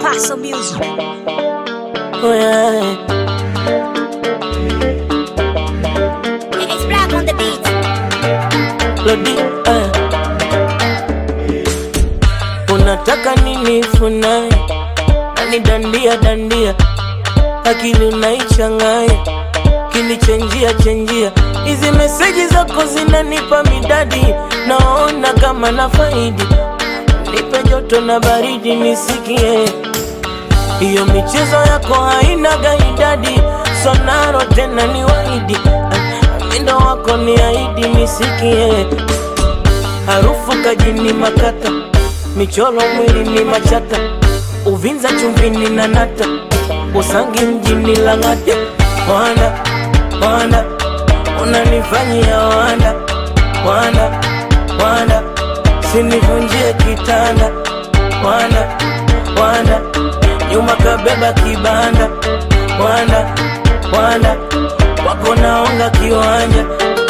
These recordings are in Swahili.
Paso Music. Oh, yeah. It's black on the beat. Lodi, eh. Unataka nini funai nani dandia dandia akili unaichanganya kilichenjia chenjia hizi meseji zako zinanipa midadi naona kama na faidi nipe joto na baridi nisikie hiyo michezo yako haina gaidadi sonaro tena ni waidi mindo wako ni aidi nisikie harufu kajini makata michoro mwili ni machata uvinza chumvini na nata usangi mjini lang'ate wanda wanda unanifanyia wanda wanda wanda sinivunjie kitanda wanda wanda nyuma kabeba kibanda wanda wanda wako naonga kiwanja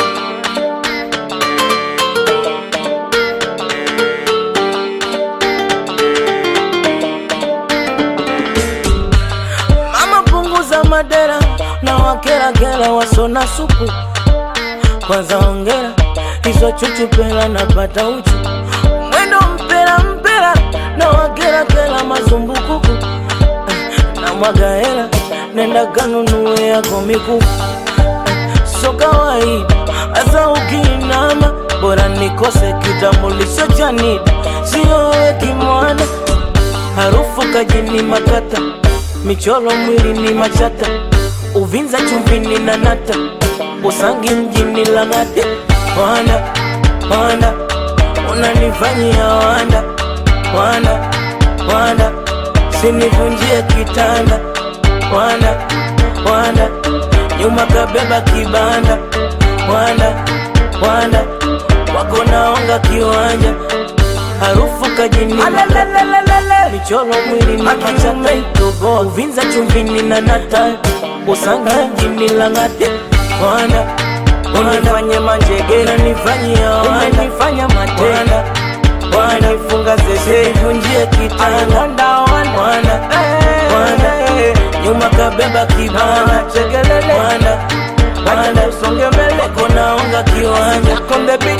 Mama punguza madera na wakerakera wasona supu kwanza ongera hizo chuchu pela napata uchu mwendo mpera mpera na wakerakera mazumbukuku Eh, na mwaga hela nenda kanunue yako mikuku Eh, so kawaida hasa ukiinama bora nikose kitambulisho cha NIDA sio wewe kimwana harufu kajini makata michoro mwili ni machata uvinza chumvini na nata usangi mjini lang'ate wanda wanda unanifanyia wanda wanda wanda sinivunjie kitanda wanda wanda nyuma kabeba kibanda wanda wanda wako naonga kiwanja harufu kajini makata michoro mwili ni machata itoboa uvinza chumvini na nata usanga mjini lang'ate wanda unifanye manjegera nifanyia unanifanya matenda wanifunga zeze vunjie kitanda wanda wanda nyuma kabeba kibana chekelele wanda wanda usonge mbele konaonga kiwanja konde beat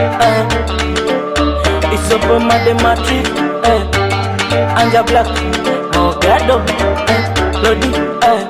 uh. isopo madematrip eh. anja black mogado eh. lodi eh.